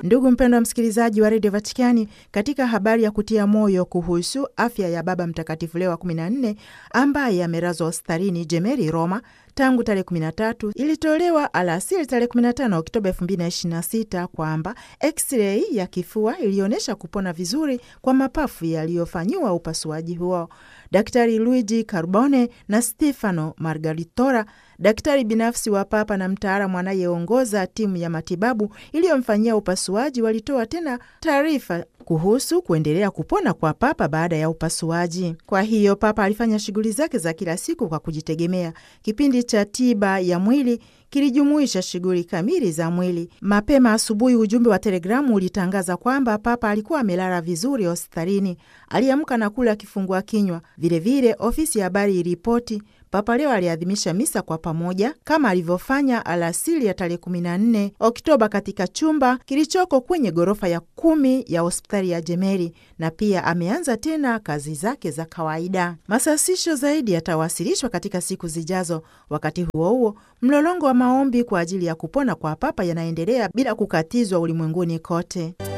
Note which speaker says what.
Speaker 1: Ndugu mpendwa msikilizaji wa redio Vatikani, katika habari ya kutia moyo kuhusu afya ya Baba Mtakatifu Leo wa 14 ambaye amelazwa hospitalini Jemeli, Roma tangu tarehe 13 ilitolewa alasiri tarehe 15 Oktoba 2026 kwamba x-ray ya kifua ilionyesha kupona vizuri kwa mapafu yaliyofanyiwa upasuaji huo. Daktari Luigi Carbone na Stefano Margaritora, daktari binafsi wa Papa na mtaalamu anayeongoza timu ya matibabu iliyomfanyia upasuaji, walitoa tena taarifa kuhusu kuendelea kupona kwa Papa baada ya upasuaji. Kwa hiyo Papa alifanya shughuli zake za kila siku kwa kujitegemea. Kipindi cha tiba ya mwili kilijumuisha shughuli kamili za mwili. Mapema asubuhi, ujumbe wa telegramu ulitangaza kwamba Papa alikuwa amelala vizuri hospitalini. Aliamka na kula kifungua kinywa. Vilevile ofisi ya habari iliripoti Papa leo aliadhimisha misa kwa pamoja kama alivyofanya alasiri ya tarehe 14 Oktoba katika chumba kilichoko kwenye ghorofa ya kumi ya hospitali ya Jemeli, na pia ameanza tena kazi zake za kawaida. Masasisho zaidi yatawasilishwa katika siku zijazo. Wakati huo huo, mlolongo wa maombi kwa ajili ya kupona kwa Papa yanaendelea bila kukatizwa ulimwenguni kote.